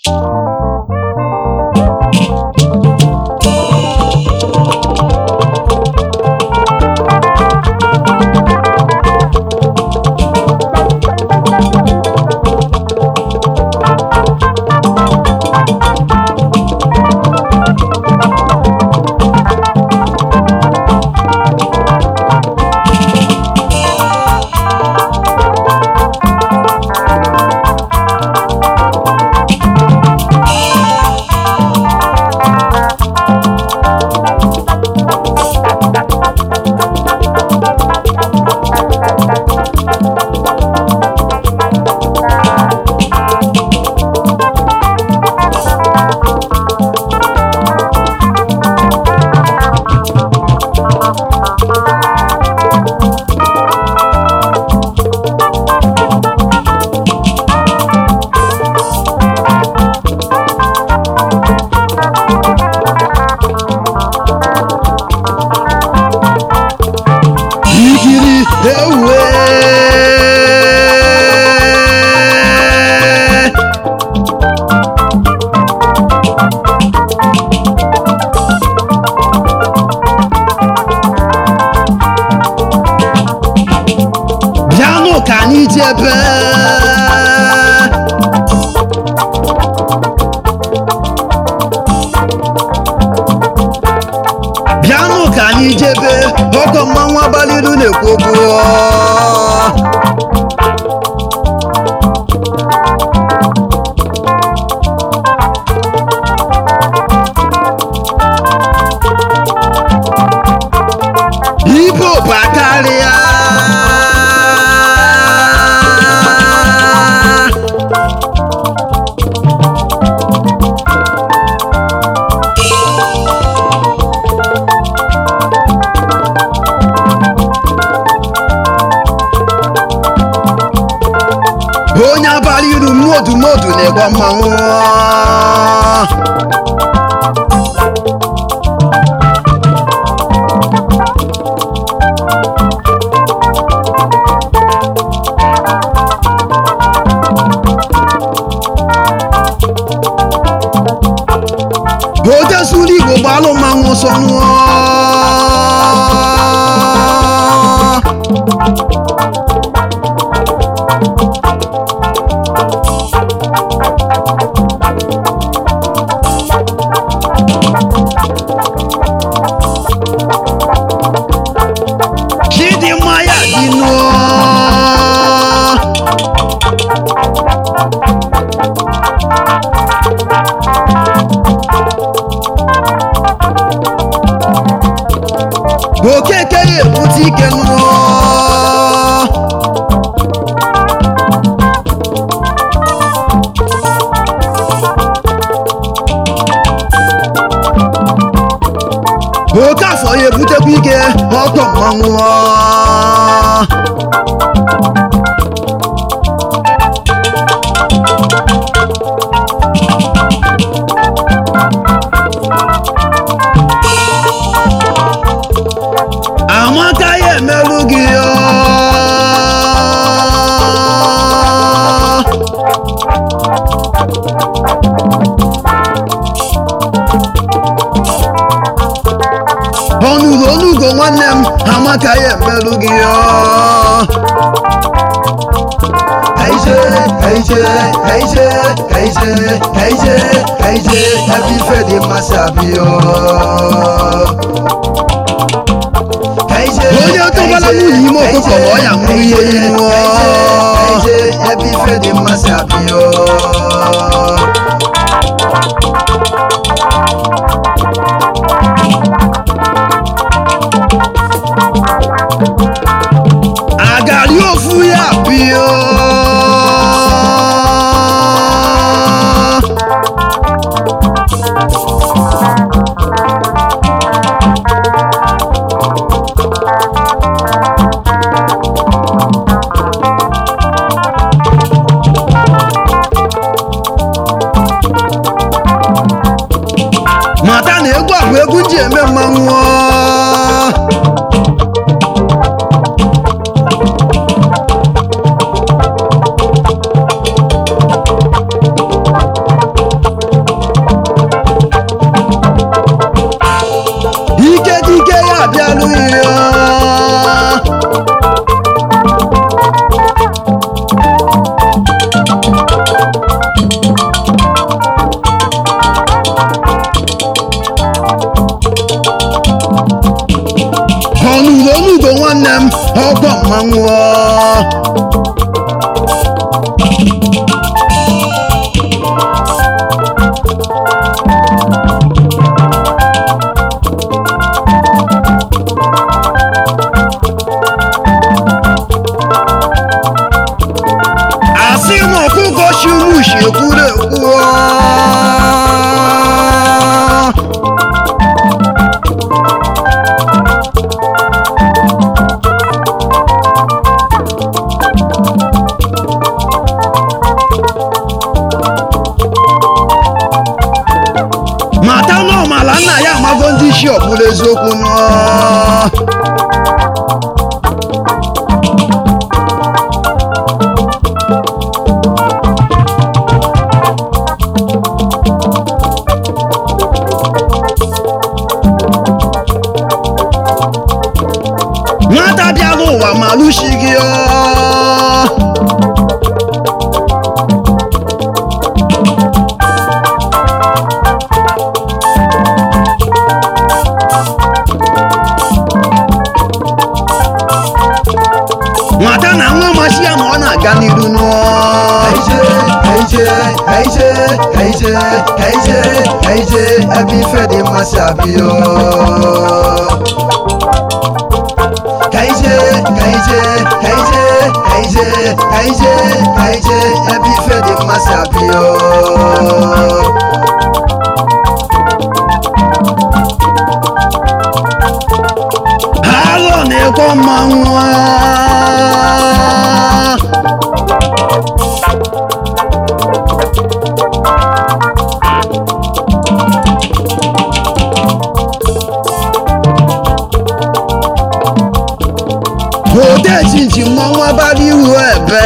ikiri ewe bịanụ ka anyị jebe bịanụ ka anyị jebe ọkọ mmanwụ abalị ilu na-ekwu okwu ibe ụba karịa onye abalị ilu mmodu mmodu na-egba mmanwụ oje suru igbo gbalụ mmanwụ ọsọ nụọ chidimma ya dị nụọ okeke ya ebute ike nụọ oke afọ ya ebutekwa ike ọtọ mmanwụ amaka ya emerụ gị ọ. ọnụgo ọnụgo nwanne m amaka ya emerụ gị ọ. kaije kaije kaije kaije kaije kaije ebe ife dị mmasị abịa onye tụbara nwunye ime ọkụkọ ma ọ ya nwụ ihe iwu ebe ife dị mmasị abịa agari ofu ya bịa mata na egwu a bụ egwu nji eme mmanwụ ọra nna ya amago ndị isi ọbụla eziokwu nụọ nwata bịala ụwa ma lụchighị ọ nwata na nwa masị ya ma ọ na-aga n'iru nụọ Kaije, kaije, kaije, kaije, kaije, kaije, ebe ife dị mmasị abịa. Kaije, kaije, kaije, kaije, kaije, kaije, ebe ife dị mmasị abịa. ha alọ na-ekwe mmanwụ ode chinchi mmanwụ abalị ihu ebe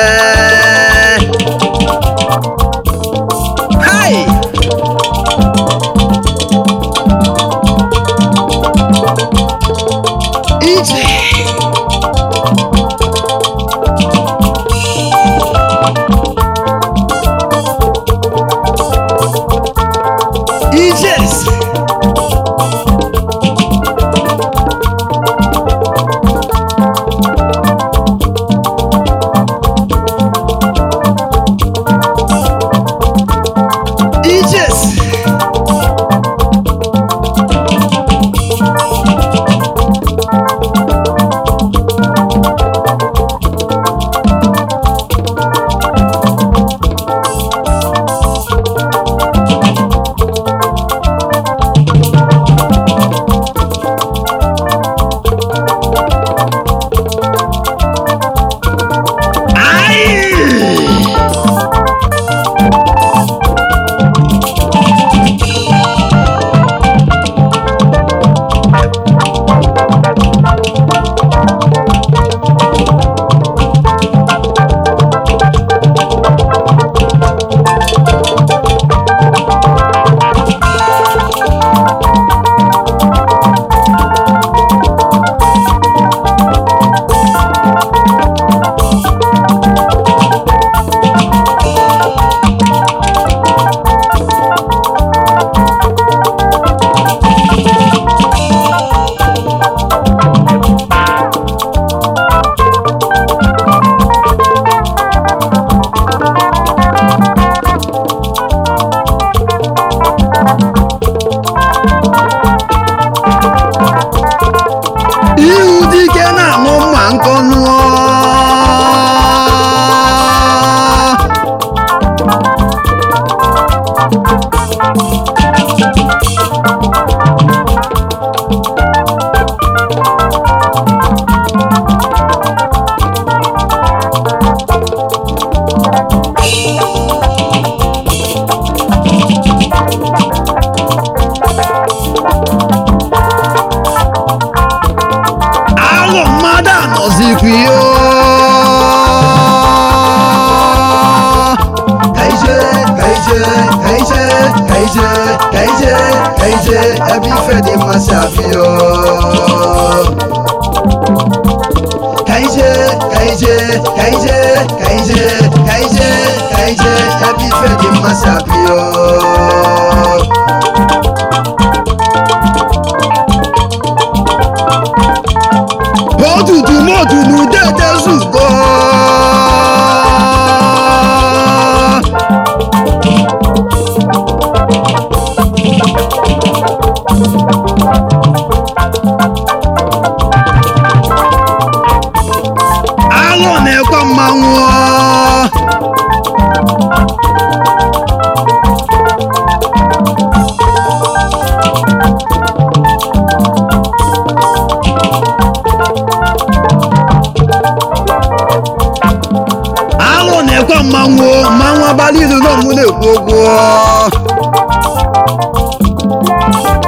hai ije ijes ijes Ai! ihu dike na-aṅụ mma nkọ nụọ alụ mmadụ anọzikwa ihe Kaije, kaije, kaije, kaije, kaije, kaije, ebe ife dị mmasị abịa. Kaije, kaije, kaije, kaije, kaije, kaije, ebe ife dị mmasị abịa. otutu motu n'udede zugo alụ na-ekwe mmanwụ alụ na-ekwe mmanwụ mmanwụ abalị ilu na ọmụ na-ekwu okwu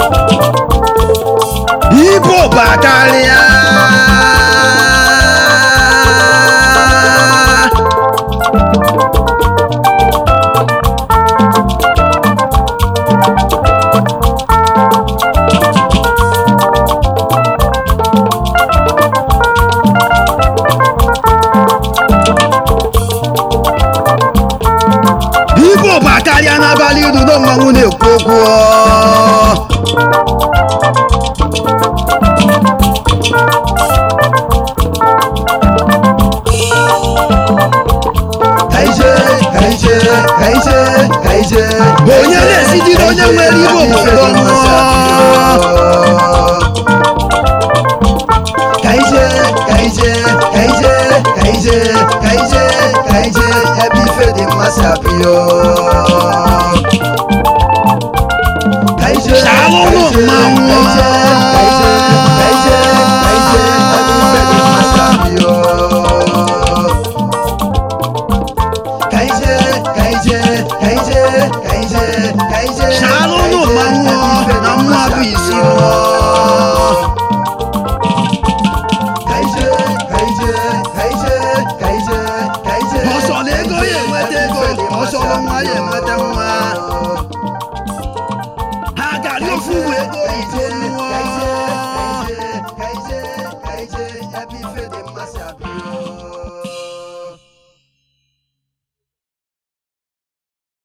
Igbo bakarịa Igbo bakarịa n'abalị iru na mmanwụ na-ekwu okwu kaije kaije kaije kaije Onye na-esitiri onye nwere Igbo obodo mmụọ. kaije kaije kaije kaije kaije kaije ebe ife dị mmasị apịọ kaije Shalom, kaije, mmanwụ. kaije kaije kaije kaije ebe ife dị mmasị apịọ kaije kaije kaije kaije kaije Shalom, mmanwụ na mmụọ bụ isi mmụọ. kaije kaije kaije kaije kaije Ọsọ na ego ya enweta ego, ọsọ nwa ya enweta nwa. Ha gara ofu uwe ego